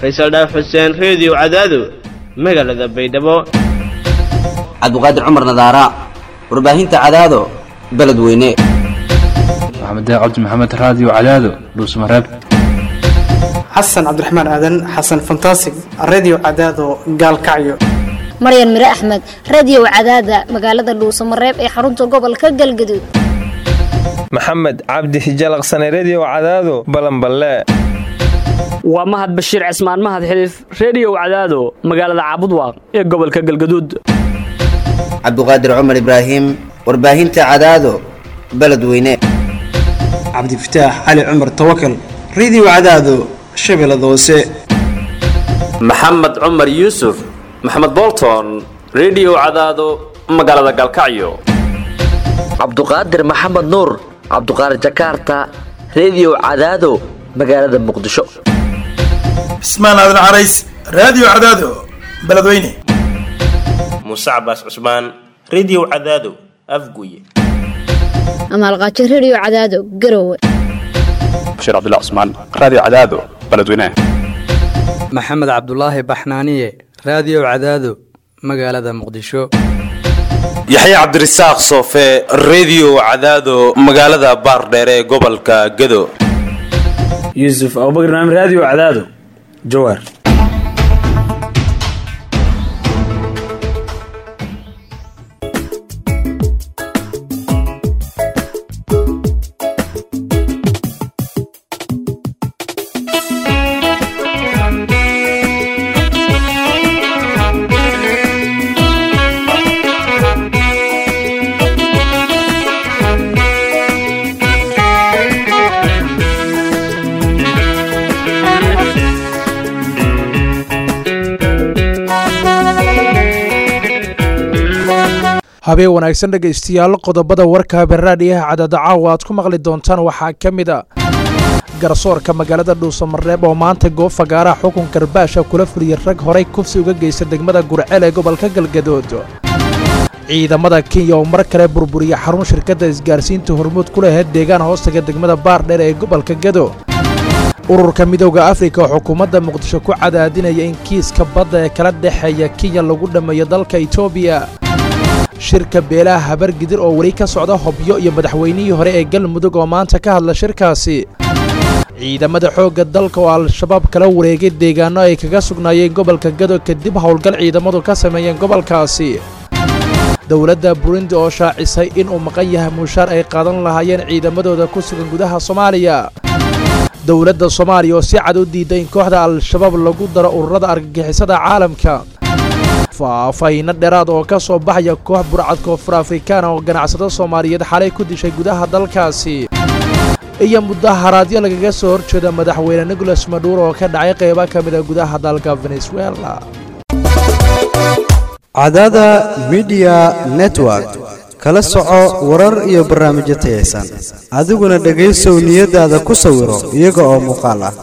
faysal dhaaf xuseen reediyo cadaado magaalada baydhabo cabdiqaadir cumar nadaara warbaahinta cadaado beledweyne maxamed cabdi maxamed raadiyo cadaado dhuusmareeb xasan cabdiraxmaan aadan xasan fantasig redio cadaado gaalkacyo maryan mire axmed radio cadaada magaalada dhuusamareeb ee xarunta gobolka galgaduud maxamed cabdi hijalaqsane redio cadaado balanballe waa mahad bashiir cismaan mahad xiliif reediyow cadaado magaalada caabudwaaq ee gobolka galgaduud cabdiqaadir cumar ibraahim warbaahinta cadaado beledweyne cabdifataax cali cumar tawakal redio cadaado shabeellada hoose maxamed cumar yuusuf maxamed bolton redio cadaado magaalada galkacyo cabduqaadir maxamed nuur cabduqaadir jakaarta redio cadaado magaalada muqdisho cismaan aadan carays raadiyo cadaado beledweyne muuse cabaas cusmaan redio cadaado afguye amaalqaajo redio cadaado garowe bashiir cabdilla cusmaan raadiyo cadaado beledweyne maxamed cabdulaahi baxnaaniye raadiyo cadaado magaalada muqdisho yaxya cabdirasaaq soofe redio cadaado magaalada baardheere ee gobolka gado yuusuf abubakr naam raadiyo cadaado jawaar habeen wanaagsan dhegaystayaal qodobada warka habeenraadhiyaha cadada caawa aad ku maqli doontaan waxaa ka mid a garsoorka magaalada dhuusamareeb oo maanta goob fagaaraha xukun garbaasha kula fuliyey rag horay kufsi uga geysta degmada gurceel ee gobolka galgadood ciidamada kenya oo mar kale burburiya xarun shirkadda isgaarsiinta hormuud ku laheyd deegaan hoostaga degmada baardheer ee gobolka gado ururka midooda afrika oo xukuumadda muqdisho ku cadaadinaya in kiiska badda ee kala dhexeeya kenya lagu dhammeeyo dalka etoobiya shirka beelaha habargidir oo weli ka socda hobyo iyo madaxweynihii hore ee galmudug oo maanta ka hadla shirkaasi ciidamada xoogga dalka oo al-shabaab kala wareegay deegaanno ay kaga sugnaayeen gobolka gado kadib howlgal ciidamadu ka sameeyeen gobolkaasi dowladda burundi oo shaacisay inuu maqan yahay mushaar ay qaadan lahaayeen ciidamadooda ku sugan gudaha soomaaliya dowladda soomaaliya oo si cad u diiday in kooxda al-shabaab lagu daro ururada argagixisada caalamka faahfayno dheeraad oo ka soo baxaya koox burcad koonfur afrikaana oo ganacsado soomaaliyeed xalay ku dishay gudaha dalkaasi iyo mudaharaadyo lagaga soo horjeeda madaxweyne nicolas maduuro oo ka dhacay qaybo ka mida gudaha dalka venezuela cadada midiya network kala soco warar iyo barnaamijyo tayaysan adiguna dhegaysow niyadaada ku sawiro iyaga oo muuqaal ah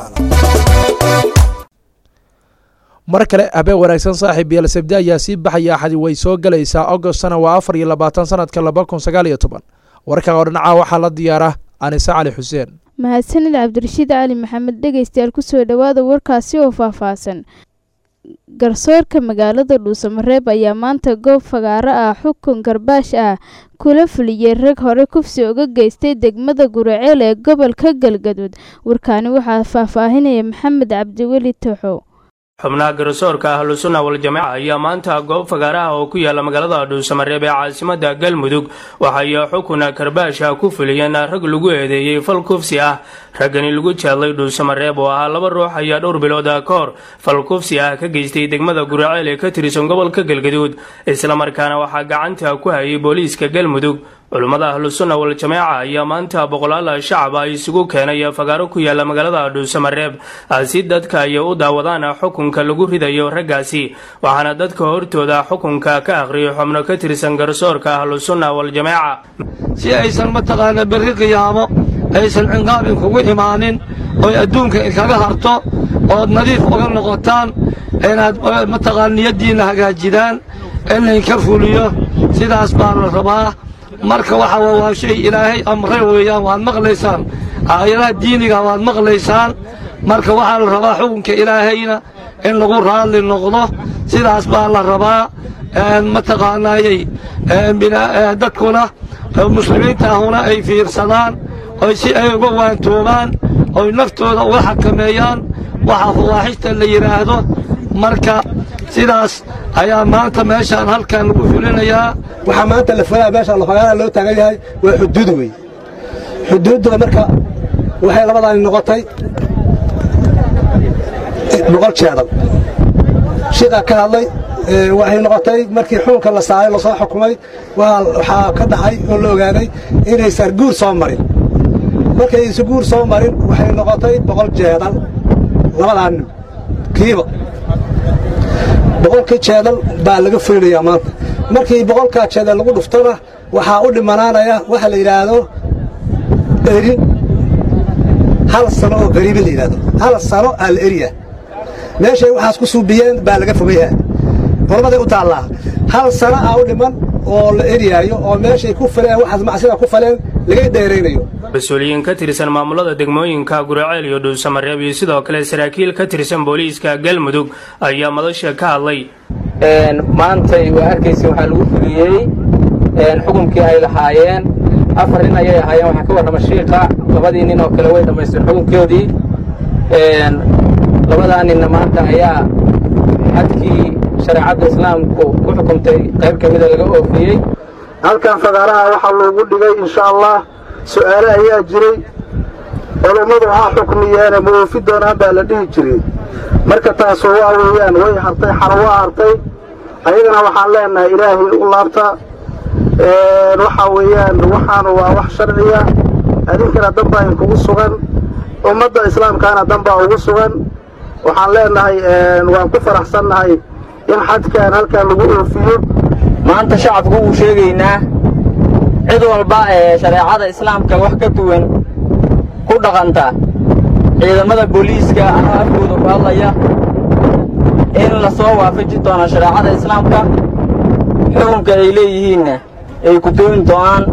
mar kale habeen wanaagsan saaxiib yael sabdi ayaa sii baxaya axadi way soo gelaysaa agostna waa afar iyo labaatan sanadka laba kun sagaal iyo toban warka oo dhinaca waxaa la diyaara anise cali xuseen mahadsanid cabdirashiid cali maxamed dhegaystayaal kusoo dhowaada warkaasi oo faahfaahsan garsoorka magaalada dhuusamareeb ayaa maanta goob fagaaro ah xukun garbaash ah kula fuliyey rag hore kufsi uga geystay degmada guraceel ee gobolka galgaduud warkaani waxaa faahfaahinaya maxamed cabdiweli toxo xubnaha garsoorka ahlusunna waljamaaca ayaa maanta goob fagaaraha oo ku yaala magaalada dhuusamareeb ee caasimada galmudug waxay xukuna karbaasha ku fuliyeen rag lagu eedeeyey fal kufsi ah raggani lagu jeedlay dhuusamareeb oo ahaa laba ruux ayaa dhowr bilood ka hor fal kufsi ah ka geystay degmada guraceel ee ka tirsan gobolka galgaduud islamarkaana waxaa gacanta ku hayay booliiska galmudug culummada ahlusunna waljamaaca ayaa maanta boqolaal shacab ah isugu keenay fagaaro ku yaala magaalada dhuusamareeb si dadka ay u daawadaan xukunka lagu ridayo raggaasi waxaana dadka hortooda xukunka ka aqriyay xubno ka tirsan garsoorka ahlusunna waljamaaca si aysan mataqaana berri qiyaamo aysan cinqaabin kugu imaanin oy adduunka kaga harto ood nadiif uga noqotaan inaad mataqaana niyaddiinna hagaajidaan in laynka fuliyo sidaas baa la rabaa marka waxa waa shay ilaahay amre weeyaan waad maqlaysaan aayadaha diiniga waad maqlaysaan marka waxaa la rabaa xukunka ilaahayna in lagu raadli noqdo sidaas baa la rabaa mataqaanaayey dadkuna muslimiinta ahuna ay fiirsadaan oy si ay uga waantoobaan oy naftooda uga xakameeyaan waxa fawaaxishta la yidhaahdo marka sidaas ayaa maanta meeshaan halkan lagu fulinayaa waxaa maanta la fulaya meeshaan lafagaana loo taagan yahay waa xuduud wey xuduudda marka waxay labadaani noqotay boqol jeedal shiiqaa ka hadlay waxay noqotay markii xukunka la saaray lasoo xukumay waxaa ka dhacay oo la ogaaday inaysan guur soo marin markay isu guur soo marin waxay noqotay boqol jeedal labadaa nin kiiba boqolkii jeedal baa laga fulinayaa maanta markii boqolkaa jeedal lagu dhuftona waxaa u dhimanaanaya waxa la yidhaahdo erin hal sano oo qariibi la yidhahdo hal sano aa la eriya meeshay waxaas ku suubiyeen baa laga fogayaa qurmaday u taallaa hal sano aa u dhiman oo la eriyaayo oo meeshay ku faleen waxaas macsida ku faleen laga dheeraynayo mas-uuliyiin ka tirsan maamulada degmooyinka guraceel iyo dhuusamareeb iyo sidoo kale saraakiil ka tirsan booliiska galmudug ayaa madasha ka hadlay maantay waa arkaysa waxaa lagu fuliyey xukunkii ay lahaayeen afar nin ayay ahaayeen waxaa ka warrama shiiqa labadii nin oo kale way dhammaysteen xukunkoodii labadaa ninna maanta ayaa xadkii shareecadda islaamku ku xukumtay qayb ka mida laga oofiyey halkan fagaaraha waxaa loogu dhigay insha allah su'aale ayaa jiray culummadu ha xukmiyeene ma oofi doonaan baa la dhihi jiray marka taasu waa weeyaan way hartay xaro waa hartay ayagana waxaan leenahay ilaahay u laabta waxaa weeyaan waxaanu waa wax sharciya adinkana danbaa inkugu sugan ummadda islaamkaana danbaa ugu sugan waxaan leenahay waan ku faraxsannahay in xadkan halkan lagu oofiyo maanta shacabku wuu sheegaynaa cid walba ee shareecada islaamka wax ka duwan ku dhaqanta ciidamada booliiska ama afkooda ku hadlaya in la soo waafaji doono shareecada islaamka xukunka ay leeyihiinna ay ku dooni doonaan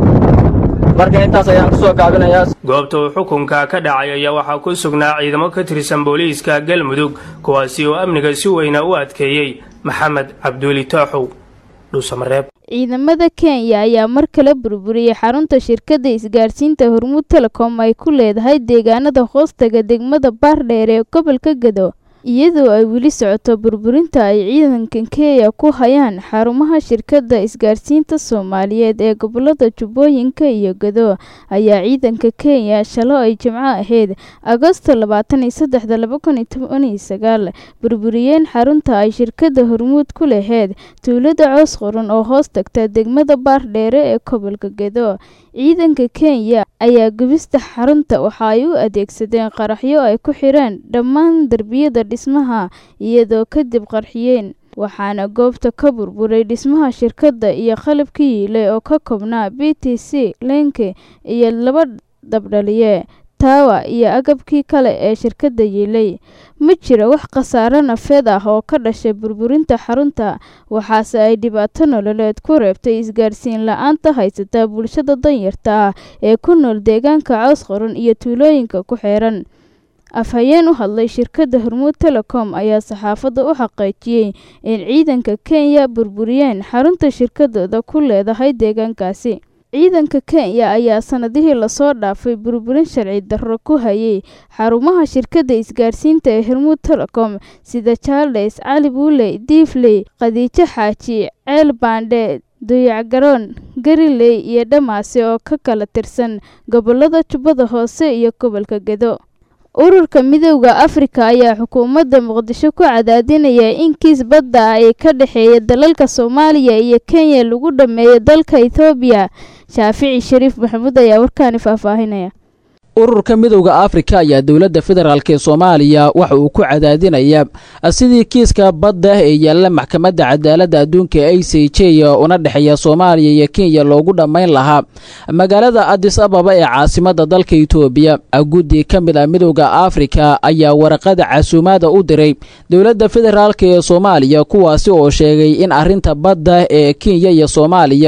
marka intaas ayaan kusoo gaabinayaa goobta uu xukunka ka dhacay ayaa waxaa ku sugnaa ciidamo ka tirsan booliiska galmudug kuwaasi oo amniga si weyna u adkeeyey maxamed cabduuli tooxow dhuusamareeb ciidamada kenya ayaa mar kale burburiyey xarunta shirkadda isgaadhsiinta hormuud telecom ay ku leedahay deegaanada hoostaga degmada baardheer ee gobolka gado iyadoo ay weli socoto burburinta ay ciidanka kenya ku hayaan xarumaha shirkadda isgaadhsiinta soomaaliyeed ee gobolada jubbooyinka iyo gado ayaa ciidanka kenya shalo ay jimco ahayd agosto labaatan iyo saddexda laba kun iyo toban iyo sagaal burburiyeen xarunta ay shirkadda hormuud ku laheyd tuulada coos qoran oo hoos tagta degmada baardheere ee gobolka gado ciidanka kenya ayaa gubista xarunta waxa ay u adeegsadeen qaraxyo ay ku xireen dhammaan derbiyada dhismaha iyadoo kadib qarxiyeen waxaana goobta ka burburay dhismaha shirkadda iyo qalabka yiilay oo ka koobnaa b t c lenke iyo laba dabdhaliye taawa iyo agabkii kale ee shirkadda yiilay ma jira wax khasaare nafeed ah oo ka dhashay burburinta xarunta waxaase ay dhibaato nololeed ku reebtay isgaadhsiin la-aanta haysata bulshada danyarta ah ee ku nool deegaanka cows qoran iyo tuulooyinka ku xeeran afhayeen u hadlay shirkadda hormuud telecom ayaa saxaafadda u xaqiijiyey in ciidanka kenya burburiyeen xarunta shirkadooda ku leedahay deegaankaasi ciidanka kenya ayaa sanadihii lasoo dhaafay burburin sharci darro ku hayay xarumaha shirkadda isgaadhsiinta ee hormuud telecom sida charles cali buuley diifley khadiijo xaaji ceel baandhe duyacgaroon gariley iyo dhamaasi oo ka kala tirsan gobolada jubbada hoose iyo gobolka gedo ururka midowda afrika ayaa xukuumadda muqdisho ku cadaadinaya in kiis badda ah ee ka dhexeeya dalalka soomaaliya iyo kenya lagu dhammeeyo dalka ethoobiya shaafici shariif maxamuud ayaa warkaani faahfaahinaya ururka midowda afrika ayaa dowladda federaalk ee soomaaliya waxa uu ku cadaadinayaa sidii kiiska badda ee yaalla maxkamadda cadaaladda adduunka a c j una dhexeeya soomaaliya iyo kenya loogu dhammayn lahaa magaalada adis ababa ee caasimadda dalka itoobiya guddi ka mid ah midowda afrika ayaa waraqada casuumaada u diray dowladda federaalk ee soomaaliya kuwaasi oo sheegay in arrinta badda ee kenya iyo soomaaliya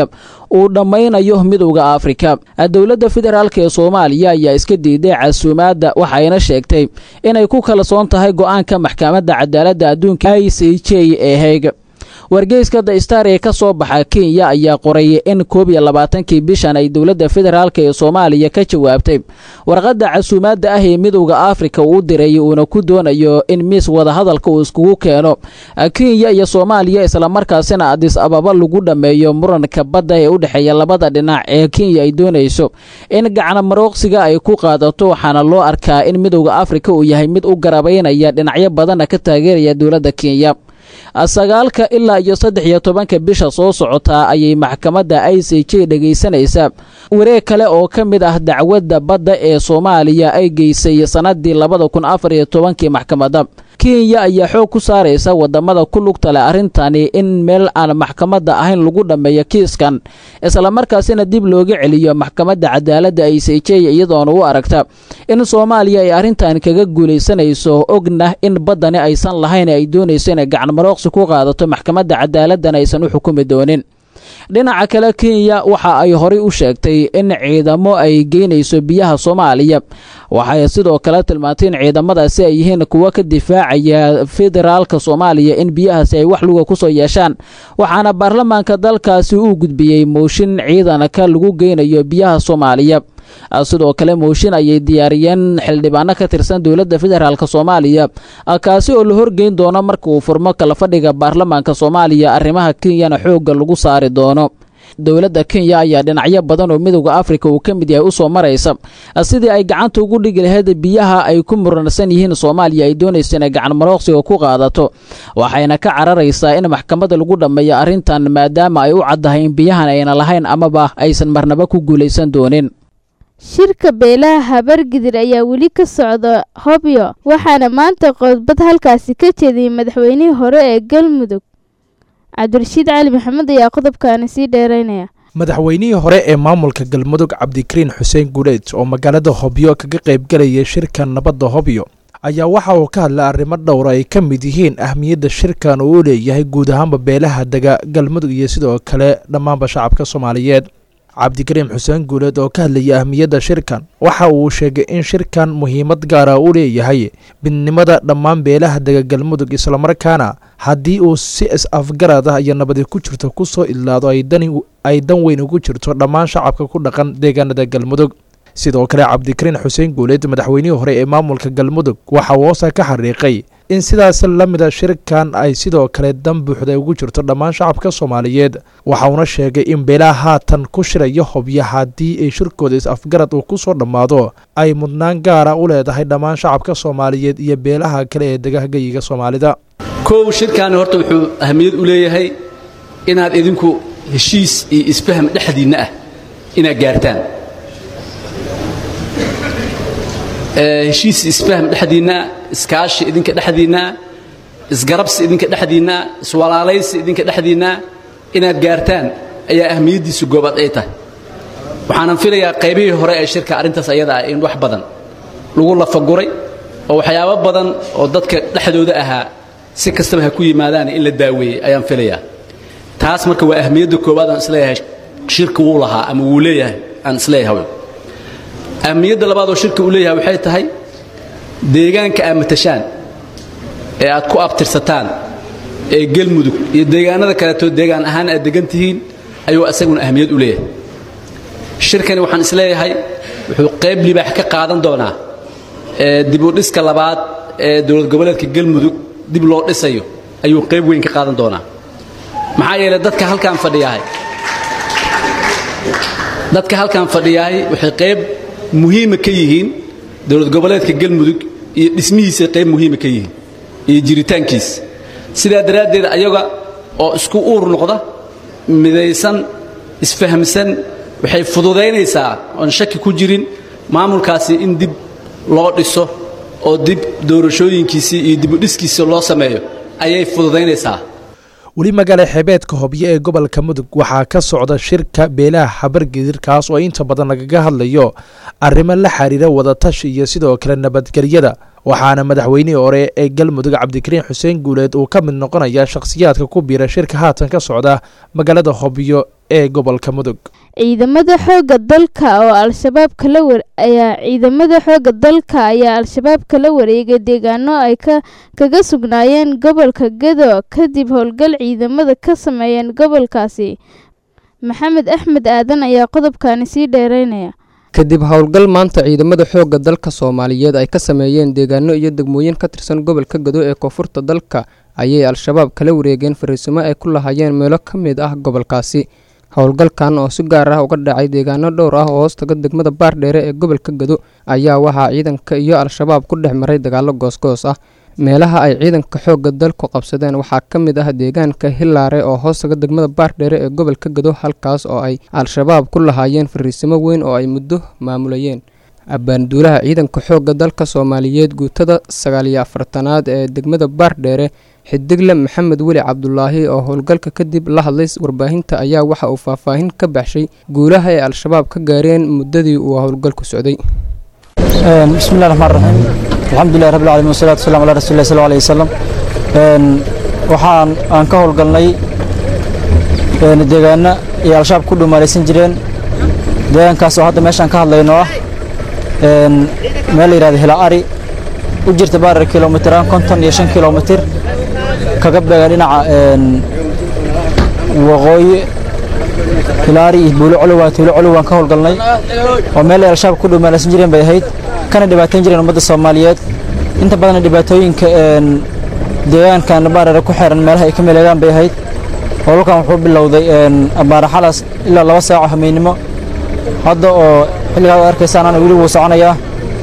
uu dhammaynayo midowda afrika dowladda federaalk ee soomaaliya ayaa iska diiday casuumaadda waxayna sheegtay inay ku kalsoon tahay go-aanka maxkamadda cadaaladda adduunka i c j ee heeg wargeyska the star ee ka soo baxa kenya ayaa qoray in koob iyo labaatankii bishan ay dowladda federaalk ee soomaaliya ka jawaabtay warqadda casuumaadda ah ee midowda afrika uu diray uuna ku doonayo in miis wadahadalka uu iskugu keeno kenya iyo soomaaliya islamarkaasina adis ababa lagu dhammeeyo muranka badda ee u dhexeeya labada dhinac ee kenya ay doonayso in gacna marooqsiga ay ku qaadato waxaana loo arkaa in midowda afrika uu yahay mid u garabaynaya dhinacyo badanna ka taageeraya dowladda kenya sagaalka ilaa iyo saddex iyo tobanka bisha soo socotaa ayay maxkamadda i c j dhegaysanaysaa wareeg kale oo ka mid ah dacwadda badda ee soomaaliya ay geysay sannadii labada kun afar iyo tobankii maxkamadda kenya ayaa xoog ku saaraysa wadamada ku lugta leh arrintani in meel aan maxkamadda ahayn lagu dhammeeyo kiiskan islamarkaasina dib looga celiyo maxkamadda cadaaladda i c j iyadoona u aragta in soomaaliya ay arrintan kaga guulaysanayso ogna in baddani aysan lahayn ay doonayso inay gacanmarooqsi ku qaadato maxkamadda cadaaladdan aysan u xukumi doonin dhinaca kale kenya waxa ay horay u sheegtay in ciidamo ay geynayso biyaha soomaaliya waxay sidoo kale tilmaantay in ciidamadaasi ay yihiin kuwo ka difaacaya federaalka soomaaliya in biyahaasi ay wax luga kusoo yeeshaan waxaana baarlamaanka dalkaasi uu gudbiyey mooshin ciidanka lagu geynayo biyaha soomaaliya sidoo kale mooshin ayay diyaariyeen xildhibaano ka tirsan dowladda federaalk soomaaliya kaasi oo la horgeyn doono marka uu furmo kala fadhiga baarlamaanka soomaaliya arrimaha kenyana xoogga lagu saari doono dowladda kenya ayaa dhinacyo badan oo midowda afrika uu ka mid yahay u soo maraysa sidii ay gacanta ugu dhigi lahayd biyaha ay ku muransan yihiin soomaaliya ay doonayso inay gacan marooqsiga ku qaadato waxayna ka cararaysaa in maxkamadda lagu dhammeeyo arrintan maadaama ay u caddahay in biyahan ayna lahayn amaba aysan marnaba ku guulaysan doonin shirka beelaha habargidir ayaa weli ka socda hobyo waxaana maanta qodbad halkaasi ka jeediyey madaxweynihii hore ee galmudug cabdirashiid cali maxamed ayaa qodobkaani sii dheeraynaya madaxweynihii hore ee maamulka galmudug cabdikariin xuseen guuleed oo magaalada hobyo kaga qaybgalayay shirka nabadda hobyo ayaa waxa uu ka hadlay arrimo dhowra ay ka mid yihiin ahmiyadda shirkan uu u leeyahay guud ahaanba beelaha dega galmudug iyo sidoo kale dhammaanba shacabka soomaaliyeed cabdikariim xuseen guuleed oo ka hadlayay ahmiyadda shirkan waxa uu sheegay in shirkan muhiimad gaara u leeyahay midnimada dhammaan beelaha dega galmudug islamarkaana haddii uu si is-afgarad ah iyo nabadi ku jirto kusoo idlaado ay dan weyn ugu jirto dhammaan shacabka ku dhaqan deegaanada galmudug sidoo kale cabdikariin xuseen guuleed madaxweynihii hore ee maamulka galmudug waxa uu hoosa ka xariiqay in sidaas la mida shirkan ay sidoo kale dan buuxda ugu jirto dhammaan shacabka soomaaliyeed waxauna sheegay in beelaha haatan ku shiraya hobya haddii ay shirkooda is-afgarad uu kusoo dhammaado ay mudnaan gaara u leedahay dhammaan shacabka soomaaliyeed iyo beelaha kale ee degahgeyiga soomaalida kow shirkaani horta wuxuu ahamiyad u leeyahay inaad idinku heshiis iyo isfaham dhexdiinna ah inaad gaartaan heshiis isfahm dhexdiinna iskaashi idinka dhexdiinna isgarabsi idinka dhexdiinna iswalaalaysi idinka dhexdiinna inaad gaartaan ayaa ahmiyaddiisu goobaad ay tahay waxaanan filayaa qaybihii hore ee shirka arrintaas ayada ah in wax badan lagu lafaguray oo waxyaabo badan oo dadka dhexdooda ahaa si kastaba ha ku yimaadaan in la daaweeyey ayaan filayaa taas marka waa ahmiyadda koowaad aan isleeyahay shirka wuu lahaa ama wuu leeyahay aan isleeyahay ahmiyadda labaad oo shirka uu leeyahay waxay tahay deegaanka aad matashaan ee aad ku abtirsataan ee galmudug iyo deegaanada kaleeto deegaan ahaan aad degan tihiin ayuu isaguna ahmiyad u leeyahay shirkani waxaan isleeyahay wuxuu qayb libaax ka qaadan doonaa ee dibudhiska labaad ee dowlad goboleedka galmudug dib loo dhisayo ayuu qayb weyn ka qaadan doonaa maxaa yeelay dadka halkaan fadhiyahay dadka halkaan fadhiyahay waxay qayb muhiima ka yihiin dowlad goboleedka galmudug iyo dhismihiisa qayb muhiima ka yihiin iyo jiritaankiisa sidaa daraaddeed ayaga oo isku uur noqda midaysan isfahamsan waxay fududaynaysaa oon shaki ku jirin maamulkaasi in dib loo dhiso oo dib doorashooyinkiisii iyo dibudhiskiisa loo sameeyo ayay fududaynaysaa weli magaala xeebeedka hobyo ee gobolka mudug waxaa ka socda shirka beelaha habargedir kaas oo inta badan lagaga hadlayo arrimo la xiriira wadatashi iyo sidoo kale nabadgelyada waxaana madaxweynihii hore ee galmudug cabdikariin xuseen guuleed uu ka mid noqonaya shakhsiyaadka ku biira shirka haatan ka socda magaalada hobyo ee gobolka mudug ciidamada xoogga dalka oo al-shabaab kala war ayaa ciidamada xoogga dalka ayaa al-shabaab kala wareegay deegaano ay ka kaga sugnaayeen gobolka gedo kadib howlgal ciidamada ka sameeyeen gobolkaasi maxamed axmed aadan ayaa qodobkani sii dheereynaya kadib howlgal maanta ciidamada xoogga dalka soomaaliyeed ay ka sameeyeen deegaano iyo degmooyin ka tirsan gobolka gado ee koonfurta dalka ayay al-shabaab kala wareegeen fariisimo ay ku lahaayeen meelo ka mid ah gobolkaasi howlgalkan oo si gaar ah uga dhacay deegaano dhowr ah oo hoostaga degmada baardheere ee gobolka gado ayaa waxaa ciidanka iyo al-shabaab ku dhex maray dagaalo goosgoos ah meelaha ay ciidanka xoogga dalku qabsadeen waxaa ka mid ah deegaanka hilaare oo hoostaga degmada baardheere ee gobolka gado halkaas oo ay al-shabaab ku lahaayeen fariisimo weyn oo ay muddo maamulayeen abbaanduulaha ciidanka xoogga dalka soomaaliyeed guutada sagaal iyo afartanaad ee degmada baardheere xidigle maxamed weli cabdulaahi oo howlgalka kadib la hadlay warbaahinta ayaa waxa uu faahfaahin ka baxshay guulaha ay al-shabaab ka gaareen muddadii uu howlgalku socday bismillahi raxmaan raxiim alxamdulilahi rabbil caalamiin wasalaatu wasalamu calaa rasuulillahi sal alayhi wasalam waxaan aan ka howlgalnay deegaano iyo al-shabaab ku dhumaalaysan jireen deegaankaas oo hadda meeshaan ka hadlayno ah meel la yidhahdo hila ari u jirta baarar kilomitiraan konton iyo shan kilomitir kaga beega dhinaca waqooyi hilaari iyo buulo colowa tuulo colow waan ka howlgalnay oo meel ay al-shabaab ku dhumaalaysan jireen bay ahayd kana dhibaatayn jireen ummadda soomaaliyeed inta badan dhibaatooyinka deegaankan baarare ku xiran meelaha ay ka meleegaan bay ahayd howlkan wuxuu bilowday abaaraxalas ilaa laba saaco hameynimo hadda oo xilligaa ad arkaysaan ana weli wuu soconayaa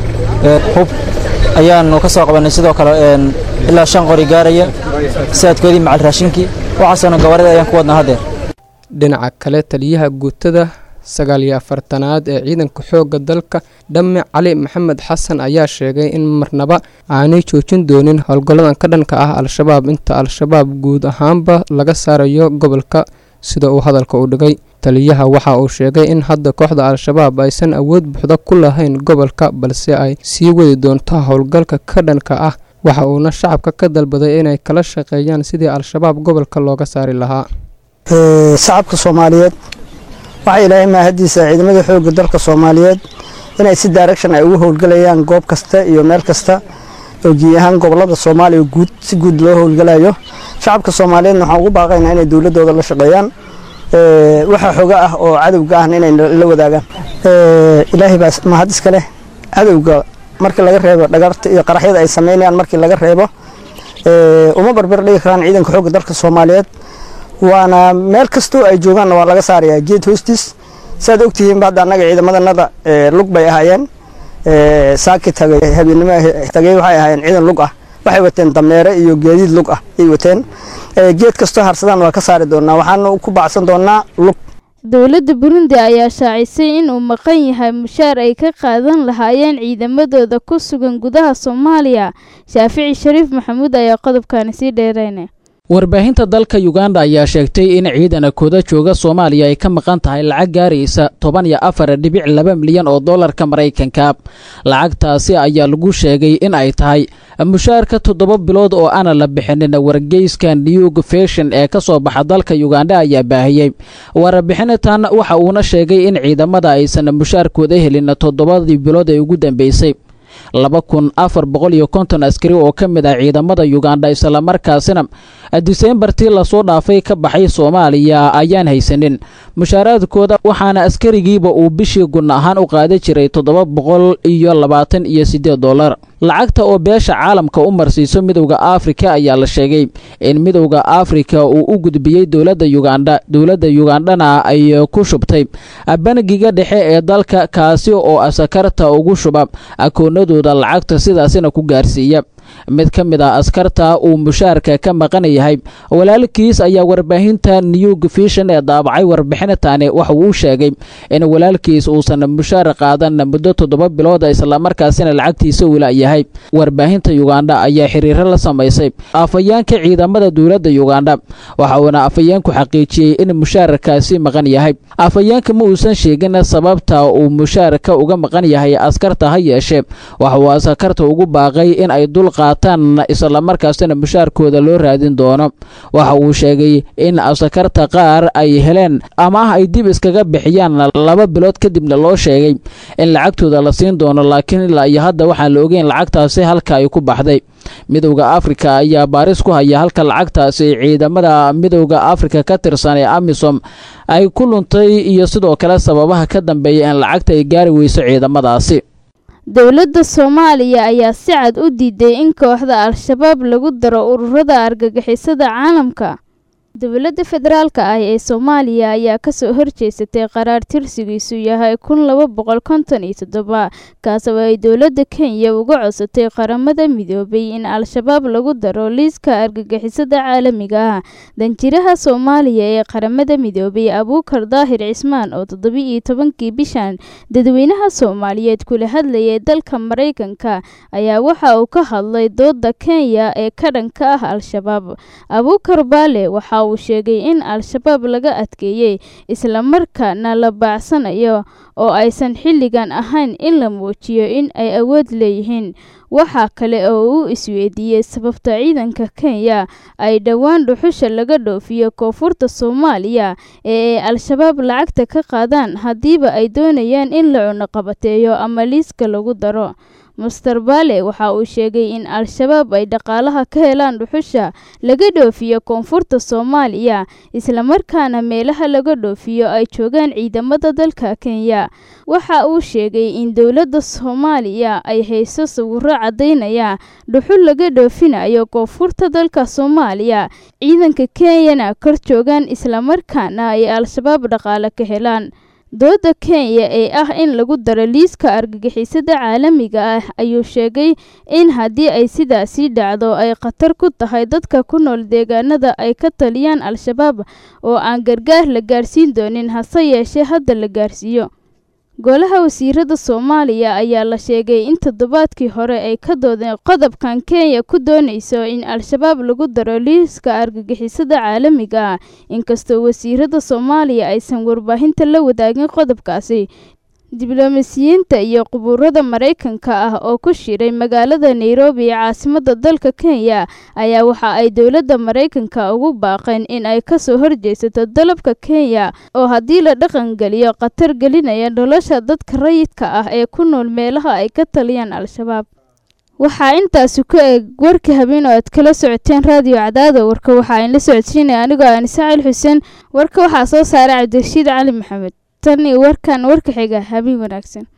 hub ayaanu ka soo qabanay sidoo kale ilaa shan qori gaaraya saadkoodii macal raashinkii waxaasona gawaarida ayaan ku wadnaa haddeer dhinaca kale taliyaha guutada sagaal iyo afartanaad ee ciidanka xoogga dalka dhamme cali maxamed xasan ayaa sheegay in marnaba aanay joojin doonin howlgalladan ka dhanka ah al-shabaab inta al-shabaab guud ahaanba laga saarayo gobolka sida uu hadalka u dhigay taliyaha waxa uu sheegay in hadda kooxda al-shabaab aysan awood buuxda ku lahayn gobolka balse ay sii wadi doonto howlgalka ka dhanka ah waxa uuna shacabka ka dalbaday inay kala shaqeeyaan sidii al-shabaab gobolka looga saari lahaa shacabka soomaaliyeed waxaa ilaahay maahadiisa ciidamada xoogga dalka soomaaliyeed inay si direction ay ugu howlgalayaan goob kasta iyo meel kasta oo gii ahaan gobolada soomaaliya guud si guud loo howlgalayo shacabka soomaaliyeedna waxaan ugu baaqaynaa inay dowladooda la shaqeeyaan waxa xoga ah oo cadowga ahna inay la wadaagaan ilaahay baa mahad iska leh cadowga markii laga reebo dhagarta iyo qaraxyada ay sameynayaan markii laga reebo uma barbar dhigi karaan ciidanka xoogga dalka soomaaliyeed waana meel kastoo ay joogaanna waa laga saarayaa geed hoostiis saad ogtihiin hadda annaga ciidamadanada lug bay ahaayeen saaki tagay habeennimo tagay waxay ahaayeen ciidan lug ah waxay wateen dameere iyo geediid lug ah ay wateen geed kastoo harsadaan waa ka saari doonaa waxaana ku bacsan doonaa lug dowladda burundi ayaa shaacisay in uu maqan yahay mushaar ay ka qaadan lahaayeen ciidamadooda ku sugan gudaha soomaaliya shaafici shariif maxamuud ayaa qodobkani sii dheereynaya warbaahinta dalka uganda ayaa sheegtay in ciidana kooda jooga soomaaliya ay ka maqan tahay lacag gaaraysa toban iyo afar dhibic laba milyan oo dollarka maraykanka lacagtaasi ayaa lagu sheegay in ay tahay mushaarka toddoba bilood oo aana la bixinin wargeyska newg fashion ee ka soo baxa dalka uganda ayaa baahiyey warbixintan waxa uuna sheegay in ciidamada aysan mushaarkooda helin toddobadii bilood ee ugu dambeysay laba kun afar boqol iyo konton askari oo ka mid ah ciidamada uganda islamarkaasina diseembartii lasoo dhaafay ka baxay soomaaliya ayaan haysanin mushaaraadkooda waxaana askarigiiba uu bishii gun ahaan u qaada jiray toddoba boqol iyo labaatan iyo siddeed dollar lacagta oo beesha caalamka u marsiiso midowda afrika ayaa la sheegay in midowda afrika uu u gudbiyey dowladda uganda dowladda ugandhana ay ku shubtay bangiga dhexe ee dalka kaasi oo asakarta ugu shuba akoonadooda lacagta sidaasina ku gaarsiiya mid ka mid ah askarta uu mushaarka ka maqan yahay walaalkiis ayaa warbaahinta new vision ee daabacay warbixintaani waxa uu sheegay in walaalkiis uusan mushaar qaadan muddo toddoba bilood islamarkaasina lacagtiisa wila yahay warbaahinta yugandha ayaa xiriiro la samaysay afhayeenka ciidamada dowladda yugandha waxa uuna afhayeenku xaqiijiyey in mushaarkaasi maqan yahay afhayeenka ma uusan sheegin sababta uu mushaarka uga maqan yahay askarta ha yeeshee waxa uu askarta ugu baaqay in ay dul qaataan islamarkaasina mushaarkooda loo raadin doono waxa uu sheegay in askarta qaar ay heleen ama ay dib iskaga bixiyaan laba bilood kadibna loo sheegay in lacagtooda la siin doono laakiin ilaa iyo hadda waxaan la ogeyn lacagtaasi halka ay ku baxday midowda afrika ayaa baaris ku haya halka lacagtaasi ciidamada midowda afrika ka tirsan ee amisom ay ku luntay iyo sidoo kale sababaha ka dambeeya in lacagta ay gaari weyso ciidamadaasi dowladda soomaaliya ayaa si cad u diiday in kooxda al-shabaab lagu daro ururada argagixisada caalamka dowladda federaalka ah ee soomaaliya ayaa kasoo horjeesatay qaraar tirsigiisu yahay kun laba boqol konton iyo toddoba kaas oo ay dowladda kenya uga codsatay qaramada midoobay in al-shabaab lagu daro liiska argagixisada caalamiga ah danjiraha soomaaliya ee qaramada midoobay abuukar daahir cismaan oo toddoba-iyo tobankii bishan dadweynaha soomaaliyeed kula hadlayay dalka maraykanka ayaa waxa uu ka hadlay dooda kenya ee ka dhanka ah al-shabaab abuukar baale waxa uu sheegay in al-shabaab laga adkeeyey islamarkaana la baacsanayo oo aysan xilligan ahayn in la muujiyo in ay awood leeyihiin waxaa kale oo uu isweydiiyey sababta ciidanka kenya ay dhowaan dhuxusha laga dhoofiyo koonfurta soomaaliya ee ay al-shabaab lacagta ka qaadaan haddiiba ay doonayaan in la cunoqabateeyo ama liiska lagu daro master baale waxa uu sheegay in al-shabaab ay dhaqaalaha ka helaan dhuxusha laga dhoofiyo koonfurta soomaaliya islamarkaana meelaha laga dhoofiyo ay joogaan ciidamada dalka kenya waxa uu sheegay in dowladda soomaaliya ay hayso sawiro caddaynaya dhuxul laga dhoofinayo koonfurta dalka soomaaliya ciidanka kenyana kor joogaan islamarkaana ay al-shabaab dhaqaale ka helaan dooda kenya ee ah in lagu daro liiska argagixisada caalamiga ah ayuu sheegay in haddii ay sidaasii dhacdo ay khatar ku tahay dadka ku nool deegaanada ay ka taliyaan al-shabaab oo aan gargaar la gaarsiin doonin hase yeeshee hadda la gaarsiiyo golaha wasiirada soomaaliya ayaa la sheegay in toddobaadkii hore ay ka doodeen qodobkan kenya ku doonayso in al-shabaab lagu daro liiska argagixisada caalamiga ah inkastoo wasiirada soomaaliya aysan warbaahinta la wadaagin qodobkaasi dibloomasiyiinta iyo qubuurada maraykanka ah oo ku shiray magaalada nairobi ee caasimada dalka kenya ayaa waxa ay dowladda maraykanka ugu baaqeen in ay kasoo horjeesato dalabka kenya oo haddii la dhaqangeliyo khatar gelinaya nolosha dadka rayidka ah ee ku nool meelaha ay ka taliyaan al-shabaab waxaa intaasi ku eg warka habeen oo aad kala socoteen raadiyo cadaada warka waxaa in la socodsiinaya anigoo anisacil xuseen warka waxaa soo saaray cabdirashiid cali maxamed tan iyo warkan warka xiga habeen wanaagsan